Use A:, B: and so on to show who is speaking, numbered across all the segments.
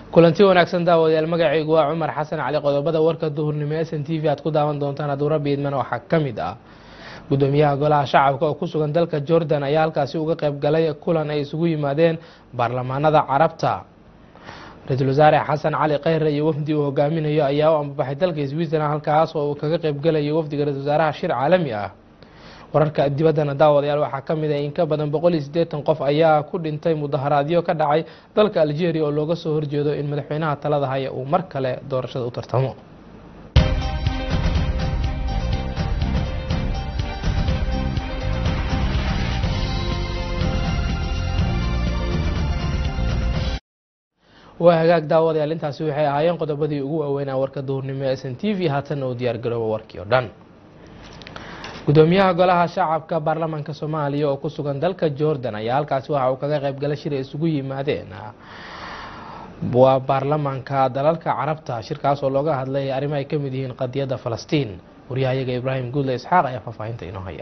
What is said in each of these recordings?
A: kulanti wanaagsan daawadayaal magacaygu waa cumar xasan cali qodobada warka duhurnimo s n t v aad ku daawan doontaan hadduu rabbi idmana waxaa ka mid ah gudoomiyaha golaha shacabka oo ku sugan dalka jordan ayaa halkaasi uga qayb galay kulan ay isugu yimaadeen baarlamaanada carabta ra-iisul wasaare xasan cali kheyre iyo wafdi uu hogaaminayo ayaa u ambabaxay dalka switzerland halkaas oo uu kaga qayb galayo wafdiga ra-isul wasaaraha shir caalami ah wararka dibaddana daawadayaal waxaa ka mid ah in ka badan boqol iyo siddeetan qof ayaa ku dhintay mudaharaadyo ka dhacay dalka algeria oo looga soo horjeedo in madaxweynaha talada haya uu mar kale doorashada u tartamo waa hagaag daawadayaal intaasi waxay ahaayeen qodobadii ugu waaweynaa warka duhurnimo ee s n t v haatanna uu diyaar garoobo warkii oo dhan gudoomiyaha golaha shacabka baarlamaanka soomaaliya oo ku sugan dalka jordan ayaa halkaasi waxa uu kaga qayb galay shir ay isugu yimaadeen waa baarlamaanka dalalka carabta shirkaas oo looga hadlay arrimo ay ka mid yihiin qadiyadda falastiin waryahayaga ibraahim guudle isxaaq ayaa faahfaahinta inoo haya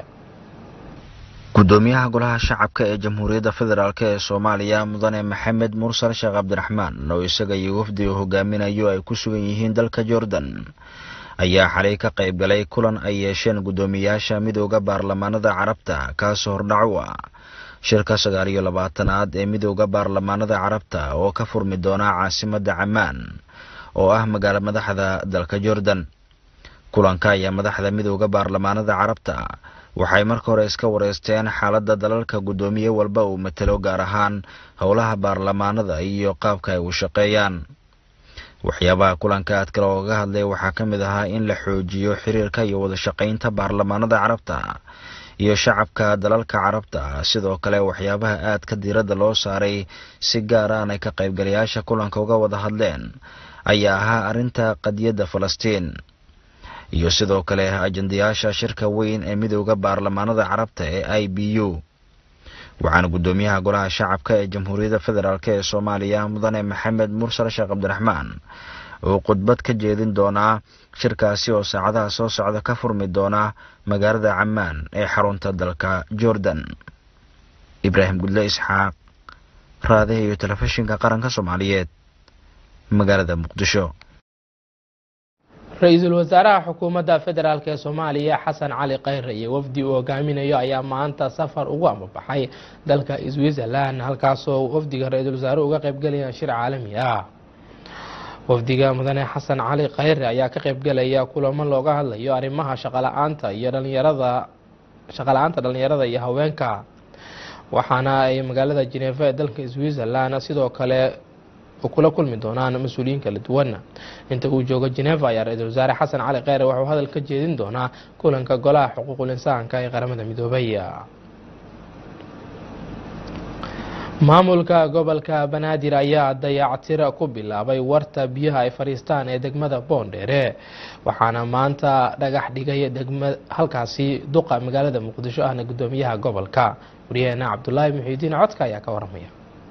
B: gudoomiyaha golaha shacabka ee jamhuuriyadda federaalk ee soomaaliya mudane maxamed mursal sheekh cabdiraxmaan oo isaga iyo wafdi uu hogaaminayo ay ku sugan yihiin dalka jordan ayaa xalay ka qayb galay kulan ay yeesheen guddoomiyaasha midooda baarlamaanada carabta kaasoo hordhac u ah shirka sagaal iyo labaatanaad ee midooda baarlamaanada carabta oo ka furmi doona caasimadda camaan oo ah magaalo madaxda dalka jordan kulanka ayaa madaxda midooda baarlamaanada carabta waxay marka hore iska wareysteen xaaladda dalalka guddoomiye walba uu matalo gaar ahaan howlaha baarlamaanada iyo qaabka ay u shaqeeyaan waxyaabaha kulanka aad kale ooga hadlay waxaa ka mid ahaa in la xoojiyo xiriirka iyo wada shaqaynta baarlamaanada carabta iyo shacabka dalalka carabta sidoo kale waxyaabaha aadka diiradda loo saaray si gaar aanay ka qaybgalayaasha kulanka uga wada hadleen ayaa ahaa arrinta qadiyadda falastiin iyo sidoo kale ajandayaasha shirka weyn ee midooda baarlamaanada carabta ee i b u waxaana guddoomiyaha golaha shacabka ee jamhuuriyadda federaalk ee soomaaliya mudane maxamed mursal sheekh cabdiraxmaan uu khudbad ka jeedin doonaa shirkaasi oo saacadaha soo socda ka furmi doona magaalada camaan ee xarunta dalka jordan ibraahim gudle isxaaq raadiha iyo telefishinka qaranka soomaaliyeed magaalada muqdisho
A: ra-iisul wasaaraha xukuumadda federaalk ee soomaaliya xasan cali kheyre iyo wafdi uu hogaaminayo ayaa maanta safar ugu ambabaxay dalka switzerland halkaasoo wafdiga ra-iisul wasaaruhu uga qaybgalayaan shir caalami ah wafdiga mudane xasan cali kheyre ayaa ka qaybgalaya kulamo looga hadlayo arrimaha shaqala-aanta iyo dhalinyarada shaqala-aanta dhalinyarada iyo haweenka waxaana ay magaalada jeneva ee dalka switzerland sidoo kale kula kulmi doonaan mas-uuliyiin kala duwan inta uu joogo geneva ayaa ra-iisul wasaare xasan cali kheyre waxuu hadal ka jeedin doonaa kulanka golaha xuquuqul insaanka ee qaramada midoobay maamulka gobolka banaadir ayaa dayactir ku bilaabay warta biyaha ay fadhiistaan ee degmada boondheere waxaana maanta dhagax dhigay degma halkaasi duqa magaalada muqdisho ahna gudoomiyaha gobolka waryaheena cabdulaahi muxiidiin codka ayaa ka waramaya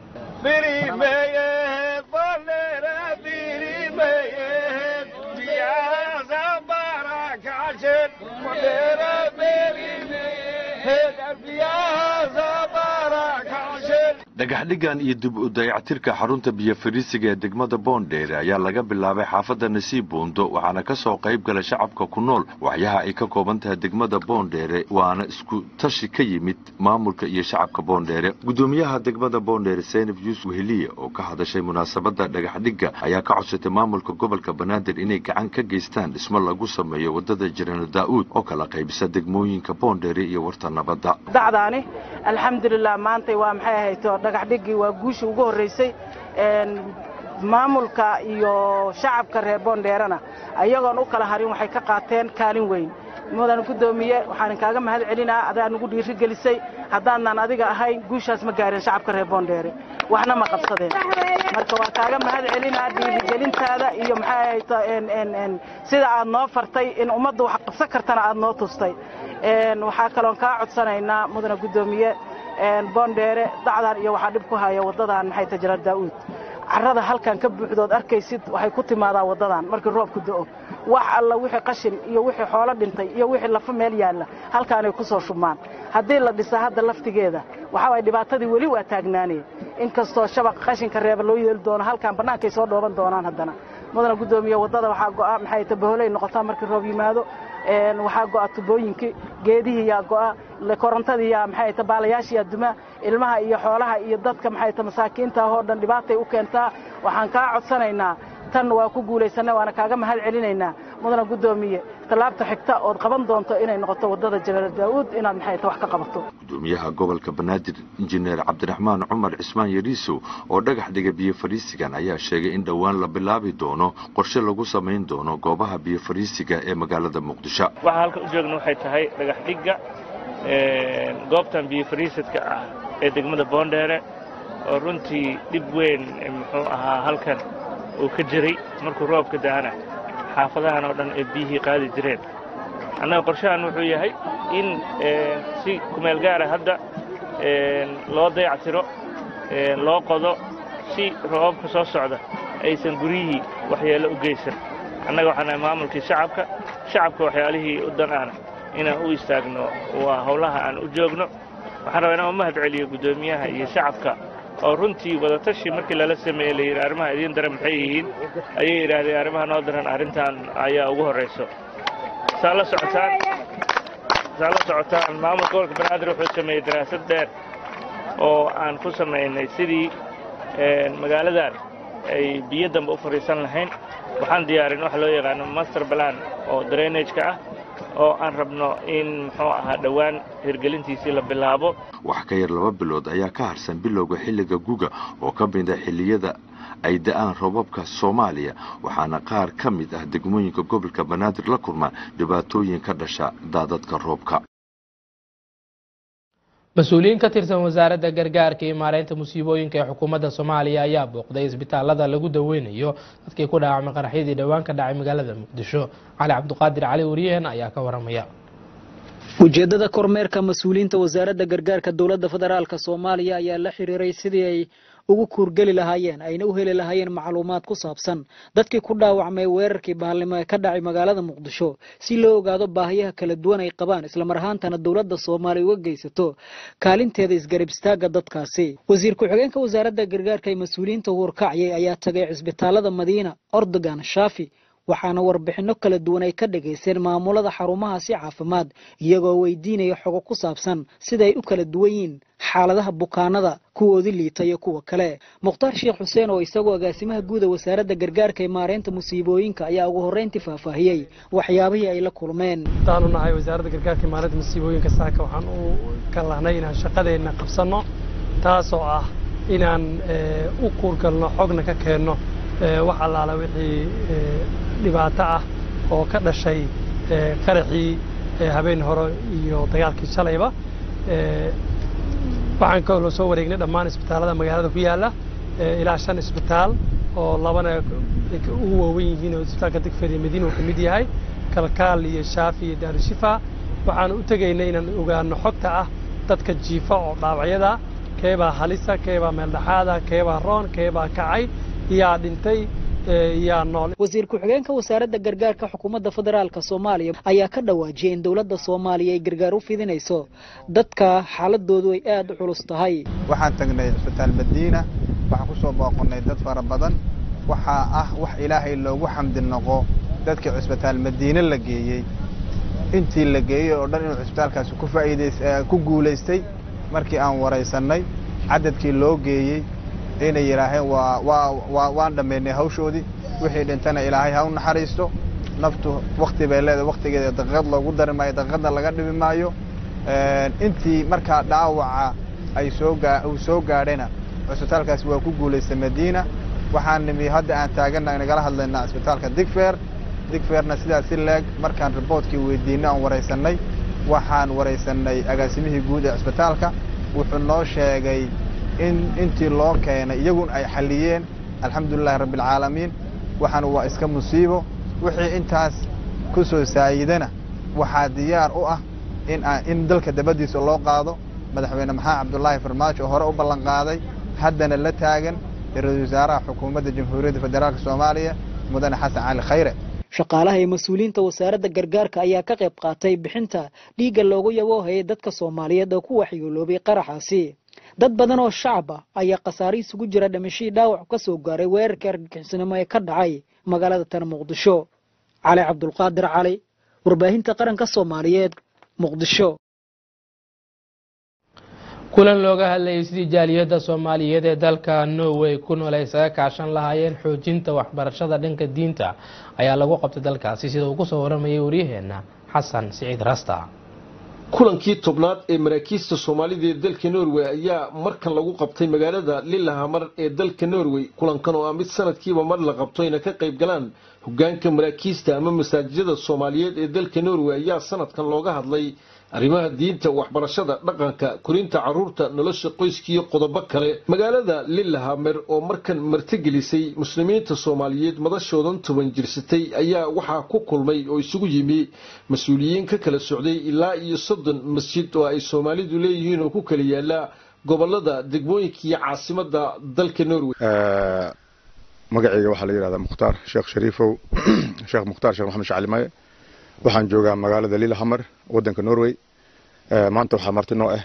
C: dhagaxdhigan iyo dib u dayactirka xarunta biyo fadhiisiga ee degmada boondheere ayaa laga bilaabay xaafadda nasiib buundo waxaana ka soo qayb gala shacabka ku nool waxyaha ay ka kooban tahay degmada boondheere waana isku tashi ka yimid maamulka iyo shacabka boondheere guddoomiyaha degmada boondheere seynab yuusuf heliye oo ka hadashay munaasabadda dhagaxdhigga ayaa ka codsatay maamulka gobolka banaadir inay gacan ka geystaan dhismo lagu sameeyo waddada jiraano daa'uud oo kala qaybisa degmooyinka boondheere iyo warta nabadda
D: dacdaani alxamdulilah maantay waa maxay ahayto dhagaxdhiggii waa guushii ugu horraysay maamulka iyo shacabka reer boondheerana ayagoon u kala harin waxay ka qaateen kaalin weyn mudan guddoomiye waxaan kaaga mahad celinaa adaa nugu dhiiri gelisay haddaadnaan adiga ahayn guushaas ma gaarin shacabka reer boondheere waxna ma qabsadeen marka waa kaaga mahad celinaa dhiirigelintaada iyo maxay ahayto sida aad noo fartay in ummadda wax qabsan kartana aad noo tustay waxaa kaloon kaa codsanaynaa mudana guddoomiye boondheere dacdan iyo waxaa dhib ku haya waddadan maxay ta jira daa'uud carrada halkan ka buuxdood arkaysid waxay ku timaadaa waddadan markii roobku da'o wax alla wixii qashin iyo wixii xoolo dhintay iyo wixii lafa meel yaalla halkaanay ku soo shubmaan haddii la dhisa hadda laftigeeda waxaa waay dhibaatadii weli waa taagnaanaya inkastoo shabaq qashinka reeba loo yeeli doono halkan bannaankay soo dhooban doonaan haddana mudana guddoomiye waddada waxaa go'a maxay ta baholey noqotaa markii roob yimaado waxaa go'a tubooyinkii geedihii yaa go'a korontadii yaa maxay ta baalayaashii yaa duma ilmaha iyo xoolaha iyo dadka maxay ta masaakiinta oo dhan dhibaatay u keentaa waxaan kaa codsanaynaa tan waa ku guulaysanay waana kaaga mahad celinaynaa mudana guddoomiye tallaabta xigta ood qaban doonto inay noqoto waddada jenaraal daa'uud inaad maxay ta wax ka qabato
C: gudoomiyaha gobolka banaadir injineer cabdiraxmaan cumar cismaan yariisow oo dhagax dhiga biyo fariisigan ayaa sheegay in dhowaan la bilaabi doono qorshe lagu samayn doono goobaha biyo fariisiga ee magaalada muqdisho
E: waxaa halkan u joogna waxay tahay dhagax dhigga goobtan biyo fariisidka ah ee degmada boondheere oo runtii dhib weyn muxuu ahaa halkan uu ka jiray markuu roobka da'ana xaafadahan oo dhan ay biyihii qaadi jireen annaga qorshahan wuxuu yahay in si kumeel gaara hadda loo dayactiro loo qodo si roobabka soo socda aysan guryihii waxyeello u geysan annaga waxaan nahay maamulkii shacabka shacabka waxyaalihii u dan ahna inaan u istaagno waa howlaha aan u joogno waxaan rabaa inaan u mahad celiyo guddoomiyaha iyo shacabka oo runtii wadatashi markii lala sameeyey layidhi arrimaha idiin daran maxay yihiin ayay yidhaahdeen arrimaha noo daran arrintan ayaa ugu horrayso saa la socotaan saa la socotaan maamulka gobolka banaadir wuxuu sameeyey daraasad dheer oo aan ku samaynay sidii magaaladan ay biyo dambe u fadhiisan lahayn waxaan diyaarin waxa loo yaqaano master balan oo drainage-ka ah oo aan rabno in muxuu ahaa dhowaan hirgelintiisii la bilaabo
C: wax ka yar laba bilood ayaa ka harsan bilowga xilliga guga oo ka mida xilliyada ay da'aan roobabka soomaaliya waxaana qaar ka mid ah degmooyinka gobolka banaadir la kulmaan dhibaatooyin ka dhasha daadadka roobka
A: mas-uuliyiin ka tirsan wasaaradda gargaarka iyo maareynta musiibooyinka ee xukuumadda soomaaliya ayaa booqday isbitaalada lagu daweynayo dadkii ku dhaawacmay qaraxyadii dhowaan ka dhacay magaalada muqdisho cali cabdiqaadir cali wariyaheen ayaa ka waramaya
F: ujeeddada kormeerka mas-uuliyiinta wasaaradda gargaarka dowladda federaalk soomaaliya ayaa la xiriiray sidii ay ugu kuurgeli lahaayeen ayna u heli lahaayeen macluumaad ku saabsan dadkii ku dhaawacmay weerarkii bahalnimo ee ka dhacay magaalada muqdisho si loo ogaado baahiyaha kala duwan ay qabaan islamar ahaantana dowladda soomaaliya uga geysato kaalinteeda isgarab istaaga dadkaasi wasiir ku-xigeenka wasaaradda gargaarka ee mas-uuliyiinta huurkacyay ayaa tagay cisbitaalada madiina ordogan shaafi waxaana warbixinno kala duwan ay ka dhagaysteen maamulada xarumahaasi caafimaad iyagoo weydiinaya xogo ku saabsan sida ay u kala duwan yihiin xaaladaha bukaanada kuwoodii liita iyo kuwa kale mukhtaar sheekh xuseen oo isagoo agaasimaha guuda wasaaradda gargaarka ee maareynta musiibooyinka ayaa ugu horreyntii faahfaahiyey waxyaabihii ay la kulmeen
G: hadaanu nahay wasaaradda gargaarka ee maareynta musiibooyinka saaka waxaan u kallahnay inaan shaqadeenna qabsanno taasoo ah inaan u kuurgalno xogna ka keenno wax allaala wixii dhibaato ah oo ka dhashay qaraxii habeen hore iyo dagaalkii shalayba waxaan kaloo soo wareegnay dhammaan isbitaallada magaalada ku yaalla ilaa shan isbitaal oo labana ugu waawen yihiin oo isbitaalka digfer iyo madiina uu ka mid yahay kalkaal iyo shaafi iyo daarushifa waxaan u tegaynay inaan ogaano xogta ah dadka jiifa oo dhaawacyada keebaa halisa keebaa meeldhaxaada keebaa roon keebaa kacay yaa dhintay yaa nool
F: wasiir ku-xigeenka wasaaradda gargaarka xukuumadda federaalk soomaaliya ayaa ka dhawaajiyay in dowladda soomaaliya ay gargaar u fidinayso dadka xaaladoodu ay aada u culus tahay
H: waxaan tagnay cisbitaal madiina waxaan ku soo booqonnay dad fara badan waxaa ah wax ilaahay loogu xamdi noqo dadkii cisbitaal madiine la geeyey intii la geeyey oo dhan inuu cisbitaalkaasi ku faa'iidays ku guulaystay markii aan waraysannay cadadkii loo geeyey inay yidhaaheen waa waa waa waan dhammaynay hawshoodii wixii dhintana ilaahay ha u naxariisto naftu wakti bay leedahay waktigeeda daqiiqad loogu dari maayo daqiiqadna laga dhibi maayo intii markaa dhaawaca ay soo gaa uu soo gaadhayna cisbitaalkaasi waa ku guulaystay madiina waxaan nimi hadda aan taaganna nagala hadlaynaa cisbitaalka digfer digferna sidaas si leeg markaan riboortkii weydiinay aan waraysannay waxaan waraysannay agaasimihii guud ee cisbitaalka wuxuu noo sheegay in intii loo keenay iyagun ay xalliyeen alxamdulilahi rabbialcaalamiin waxaana waa iska musiibo wixii intaas ku soo saayidana waxaa diyaar u ah in in dalka dabaddiisa loo qaado madaxweyne maxamed cabdulaahi farmaajo oo hore u ballanqaaday haddana la taagan ra-iisul wasaaraha xukuumadda jamhuuriyadda federaalk soomaaliya mudane xasan cali khayre
F: shaqaalaha iyo mas-uuliyiinta wasaaradda gargaarka ayaa ka qayb qaatay bixinta dhiigga loogu yaboohayay dadka soomaaliyeed oo ku waxyooloobay qaraxaasi dad badan oo shacab ah ayaa khasaare isugu jira dhimashadii dhaawac ka soo gaaray weerarkii argagixisnimo ee ka dhacay magaalada tan muqdisho cali cabdulqaadir cali warbaahinta qaranka soomaaliyeed muqdisho
A: kulan looga hadlayay sidii jaaliyadda soomaaliyeed ee dalka norway ku nool ay isaga kaashan lahaayeen xoojinta waxbarashada dhanka diinta ayaa lagu qabtay dalkaasi sida uu kusoo waramayay waryaheena xasan siciid rasta
I: kulankii tobnaad ee maraakiista soomaalida ee dalka norway ayaa markan lagu qabtay magaalada lilahamar ee dalka norway kulankan oo ah mid sanadkiiba mar la qabto ayna ka qayb galaan hogaanka maraakiista ama masaajidada soomaaliyeed ee dalka norway ayaa sanadkan looga hadlay arrimaha diinta waxbarashada dhaqanka korinta caruurta nolosha qoyskiiyo qodobo kale magaalada lilahamer oo markan martigelisay muslimiinta soomaaliyeed madashoodan toban jirsatay ayaa waxaa ku kulmay oo isugu yimi mas-uuliyiin ka kala socday ilaa iyo soddon masjid oo ay soomaalidu leeyihiin oo ku kala yaala gobolada degmooyinka iyo caasimada dalka norway
J: magacayga waxaa la yidhahdaa mukhtaar sheekh shariifow sheekh mukhtaar sheekh maxamed shacali maye waxaan joogaa magaalada lilahamar wadanka norway maanta waxaa marti noo ah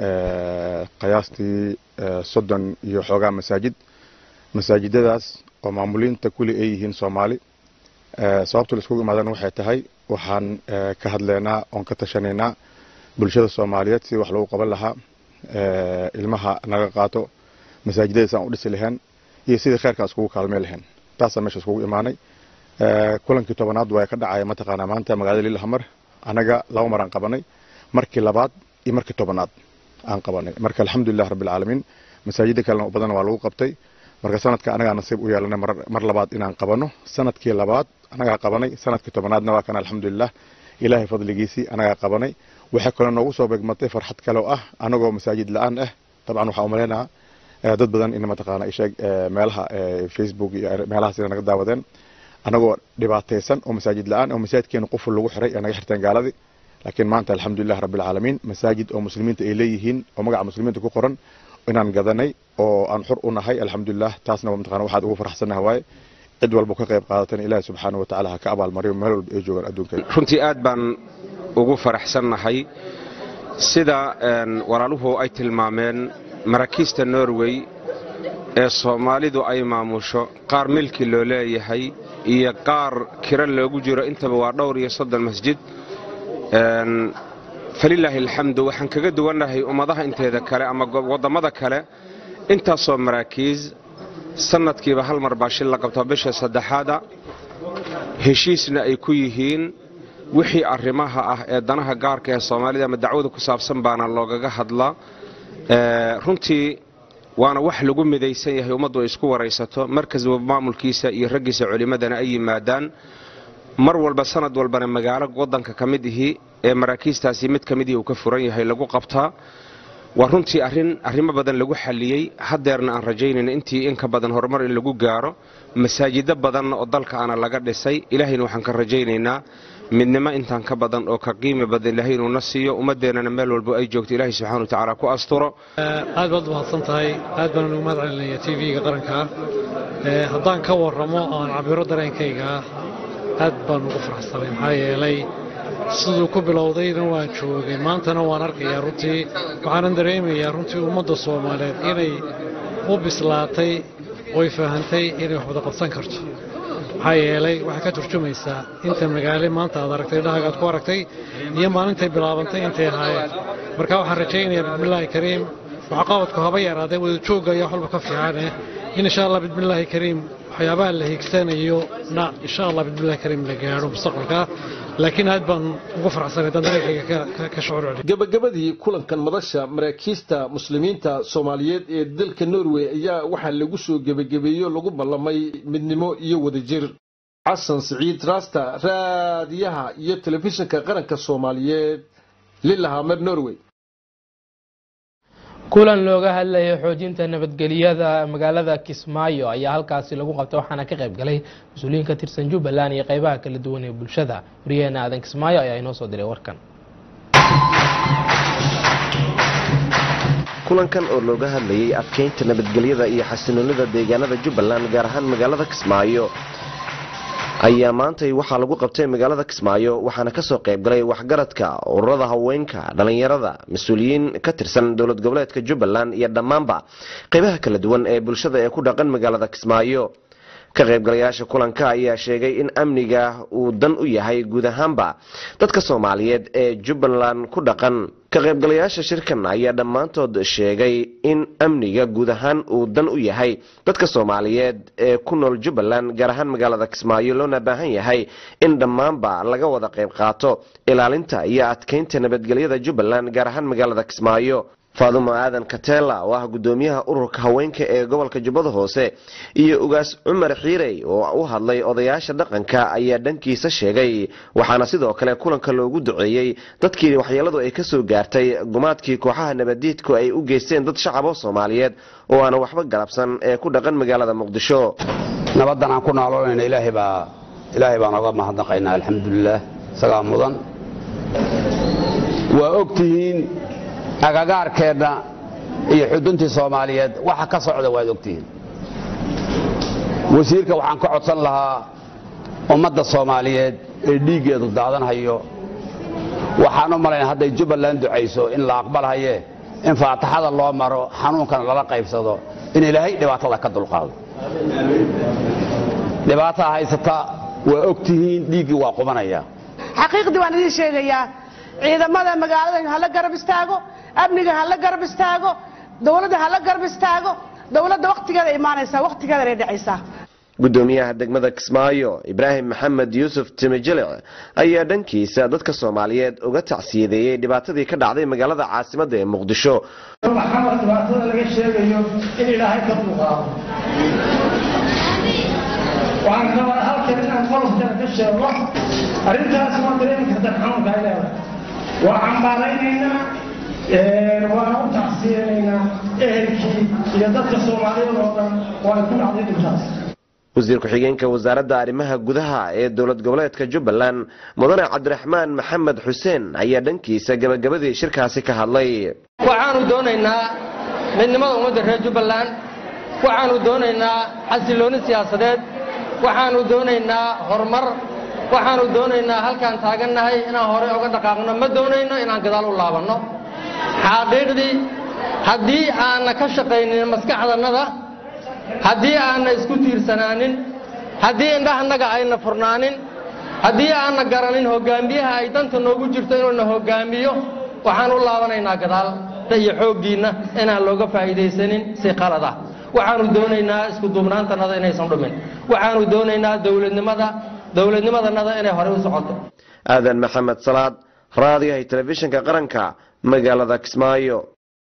J: qiyaastii soddon iyo xoogaa masaajid masaajidadaas oo maamuliinta kuli ay yihiin soomaali sababta la iskugu imaadana waxay tahay waxaan ka hadleynaa oon ka tashanaynaa bulshada soomaaliyeed sidii wax lagu qaban lahaa ilmaha naga qaato masaajidadaas aan u dhisi lahayn iyo sidii kheyrkaan iskugu kaalmey lahayn taasaan meesha iskugu imaanay kulankii tobanaad waa ka dhacaya mataqaanaa maanta magaalada lilahamar anaga laba mar aan qabanay markii labaad iyo markii tobanaad aan qabanay marka alxamdulilah rabbilcaalamiin masaajida kalena badan waa lagu qabtay marka sanadka anagaa nasiib u yeelanay mar labaad inaan qabano sanadkii labaad anagaa qabanay sanadkii tobanaadna waa kan alxamdulilah ilaahay fadligiisii anagaa qabanay waxay kaloo noogu soo beegmatay farxad kale oo ah anagoo masaajid la-aan ah dabcan waxaa umalaynaa dad badan in mataqaana isheeg meelaha facebook iyo meelahaas ina naga daawadeen anagoo dhibaataysan oo masaajid la-aan oo masaajidkeena quful lagu xiray ee naga xirteen gaaladii laakiin maanta alxamdulilah rabbilcaalamiin masaajid oo muslimiinta ay leeyihiin oo magaca muslimiinta ku qoran inaan gadanay oo aan xur u nahay alxamdulilah taasna mataqana waxaad ugu faraxsannaha waaye cid walba ka qayb qaadatan ilaahi subxaana watacaala ha ka abaalmariyo meel walba ay joogaan adduunka
K: runtii aad baan ugu faraxsannahay sida walaaluhu ay tilmaameen maraakiista norway ee soomaalidu ay maamusho qaar milki loo leeyahay iyo qaar kiro loogu jiro intaba waa dhowr iyo soddon masjid falilaahi alxamdu waxaan kaga duwannahay ummadaha inteeda kale ama wadammada kale intaasoo maraakiis sannadkiiba hal mar baa shil la qabto bisha saddexaada heshiisna ay ku yihiin wixii arrimaha ah ee danaha gaarka ee soomaalida ama dacwada ku saabsan baana loogaga hadlaa runtii waana wax lagu midaysan yahay ummaddu ay isku waraysato markas maamulkiisa iyo raggiisa culimmadana ay yimaadaan mar walba sanad walbana magaalo waddanka ka mid ihi ee maraakiistaasi mid ka midihii uu ka furan yahay lagu qabtaa waa runtii arrin arrimo badan lagu xalliyey haddeerna aan rajaynayna intii in ka badan horumar in lagu gaaro masaajido badanna oo dalka ana laga dhisay ilaahayna waxaan ka rajaynaynaa midnimo intaan ka badan oo ka qiimi badan ilaahay inuuna siiyo ummaddeennana meel walbo ay joogto ilaahay subxana wa tacaala ku asturo
L: aad baad umahadsan tahay aad baan ugu mahad celinaya t v-ga qaranka haddaan ka warramo aan cabiro dareenkayga aad baan ugu faraxsanay maxaa yeelay siduu ku bilowdayna waan joogay maantana waan arkayaa runtii waxaanan dareemayaa runtii ummadda soomaaliyeed inay u bislaatay oy fahantay inay wax wada qabsan karto maxaa yeelay waxay ka turjumaysaa inta magaale maanta aad aragtay dhahagaad ku aragtay iyo maalintay bilaabantay intay ahaayeen marka waxaan rajaynayaa bismillaahi kariim waxqabadku haba yaraadee wada joogga ayaa waxwalba ka fiicaneh in insha allah bismillaahi kariim waxyaabaha la hiigsanayo na insha allah bismillahi kariim la gaadho mustaqbalka laakiin aad baan ugu faraxsanay daan dareenkayga ka shucuur celiy
I: gabagabadii kulankan madasha maraakiista muslimiinta soomaaliyeed ee dalka norway ayaa waxaa lagu soo gebagabeeyo lagu ballamay midnimo iyo wadajir xasan siciid raasta raadiyaha iyo telefishinka qaranka soomaaliyeed lilahamer norway
A: kulan looga hadlayay xoojinta nabadgelyada magaalada kismaayo ayaa halkaasi lagu qabtay waxaana ka qayb galay mas-uuliyiin ka tirsan jubbaland iyo qeybaha kala duwan ee bulshada wariyaheena aadan kismaayo ayaa inoo soo diray warkan
M: kulankan oo looga hadlayay adkeynta nabadgelyada iyo xasinoonida deegaanada jubbaland gaar ahaan magaalada kismaayo ayaa maantay waxaa lagu qabtay magaalada kismaayo waxaana kasoo qaybgalay waxgaradka ururada haweenka dhalinyarada mas-uuliyiin ka tirsan dowlad goboleedka jubbaland iyo dhammaanba qeybaha kala duwan ee bulshada ee ku dhaqan magaalada kismaayo ka qaybgalayaasha kulanka ayaa sheegay in amniga uu dan u yahay guud ahaanba dadka soomaaliyeed ee jubbaland ku dhaqan ka qaybgalayaasha shirkan ayaa dhammaantood sheegay in amniga guud ahaan uu dan u yahay dadka soomaaliyeed ee ku nool jubbaland gaar ahaan magaalada kismaayo loona baahan yahay in dhammaanba laga wada qayb qaato ilaalinta iyo adkeynta nabadgelyada jubbaland gaar ahaan magaalada kismaayo faadumo aadan katela oo ah gudoomiyaha ururka haweenka ee gobolka jubbada hoose iyo ugaas cumar xiirey oo u hadlay odayaasha dhaqanka ayaa dhankiisa sheegay waxaana sidoo kale kulanka loogu duceeyey dadkii waxyeeladu ay kasoo gaartay gumaadkii kooxaha nabadiidku ay u geysteen dad shacabo soomaaliyeed oo aanan waxba galabsan ee ku dhaqan magaalada muqdisho
N: nabaddan aan ku nooloonayna ilaahay baa ilaahay baan oga mahadnaqaynaa alxamdulilaah isagaa mudan waa ogtihiin agagaarkeenna iyo xuduntii soomaaliyeed waxa ka socda waad ogtihiin wasiirka waxaan ka codsan lahaa ummadda soomaaliyeed ee dhiiggeedu daadanhayo waxaan u malaynaa hadday jubbaland ducayso in la aqbalhaye in faataxada loo maro xanuunkana lala qaybsado in ilaahay dhibaatada ka dulqaado dhibaataa haysata waa ogtihiin dhiiggii waa qubanaya
O: xaqiiqdii waan idiin sheegayaa ciidamada magaalada hala garab istaago amniga hala garab istaago dowladda hala garab istaago dowladda wakhtigeeda imaanaysaa wakhtigeeda ay dhacaysaa
M: gudoomiyaha degmada kismaayo ibraahim maxamed yuusuf timijilic ayaa dhankiisa dadka soomaaliyeed uga tacsiyadeeyey dhibaatadii ka dhacday magaalada caasimadda ee muqdisho
P: maxaa dhibaatada laga sheegayo in ilaahay ka dulqaado waxaan rabaa halkan inaan qolofkana ka sheego arrintaas waa dareemi karta xanuunka ay leedahay waa cambaaraynaynaa waana u tacsiyanaynaa ehelkii iyo dadka soomaaliyeed oo dhan oo ay ku dhacday dhibtaas
M: wasiir ku-xigeenka wasaaradda arrimaha gudaha ee dowlad goboleedka jubbaland mudane cabdiraxmaan maxamed xuseen ayaa dhankiisa gabagabadii shirkaasi ka hadlay
Q: waxaanu doonaynaa midnimada ummadda reer jubbaland waxaanu doonaynaa xasilooni siyaasadeed waxaanu doonaynaa horumar waxaanu doonaynaa halkaan taagannahay inaan horey oga dhaqaaqno ma doonayno inaan gadaal u laabanno xaqiiqdii haddii aanna ka shaqaynin maskaxdannada haddii aanna isku tiirsanaanin haddii indhahannaga ayna furnaanin haddii aanna garanin hogaamiyaha ay danta noogu jirto inuuna hogaamiyo waxaan u laabanaynaa gadaal iyo xooggiinna inaan looga faa'iidaysanin si qalad ah waxaanu doonaynaa isku duubnaantannada inaysan dhumin waxaanu doonaynaa dowladnimada dowladnimadannada inay horey u socoto
M: aadan maxamed salaad raadiyahay telefishinka qaranka magaalada kismaayo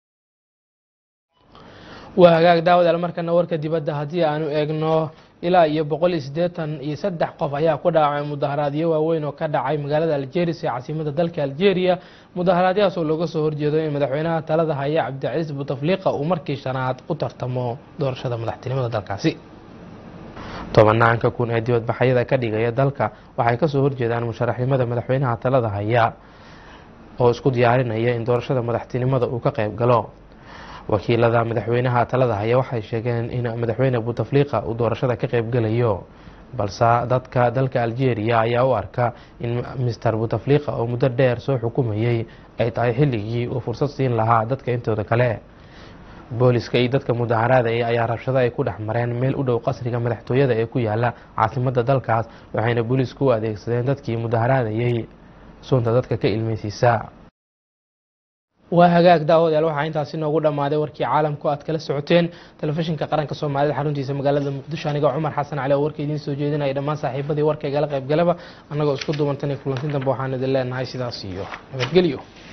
A: waa hagaag daawadaal markana warka dibadda haddii aanu eegno ilaa iyo boqol iyo siddeetan iyo saddex qof ayaa ku dhaawacay mudaharaadyo waaweyn oo ka dhacay magaalada aljeris ee caasimada dalka aljeria mudaharaadyahaas oo looga soo horjeedo in madaxweynaha talada haya cabdicasiis butafliqa uu markii shanaad u tartamo doorashada madaxtinimada dalkaasi tobanaanka kun ee dibadbaxyada ka dhigaya dalka waxay kasoo horjeedaan musharaxnimada madaxweynaha talada haya oo isku diyaarinaya in doorashada madaxtinimada uu ka qayb galo wakiilada madaxweynaha talada haya waxay sheegeen in madaxweyne butafliqa uu doorashada ka qaybgalayo balse dadka dalka algeria ayaa u arka in mister butafliqa oo muddo dheer soo xukumayay ay tahay xilligii uu fursad siin lahaa dadka intooda kale booliska iyo dadka mudaharaadaya ayaa rabshado ay ku dhex mareen meel u dhow qasriga madaxtooyada ee ku yaala caasimada dalkaas waxayna booliisku u adeegsadeen dadkii mudaharaadayay sunta dadka ka ilmeysiisa waa hagaag daawadayaal waxaa intaasi noogu dhammaaday warkii caalamku aad kala socoteen telefishinka qaranka soomaalida xaruntiisa magaalada muqdisho aniga cumar xasan cali oo warka idiin soo jeedinaya dhammaan saaxiibadii warkaygala qaybgalaba annagoo isku duubantan iyo kulantin dambe waxaan idin leenahay sidaas iyo nabadgelyo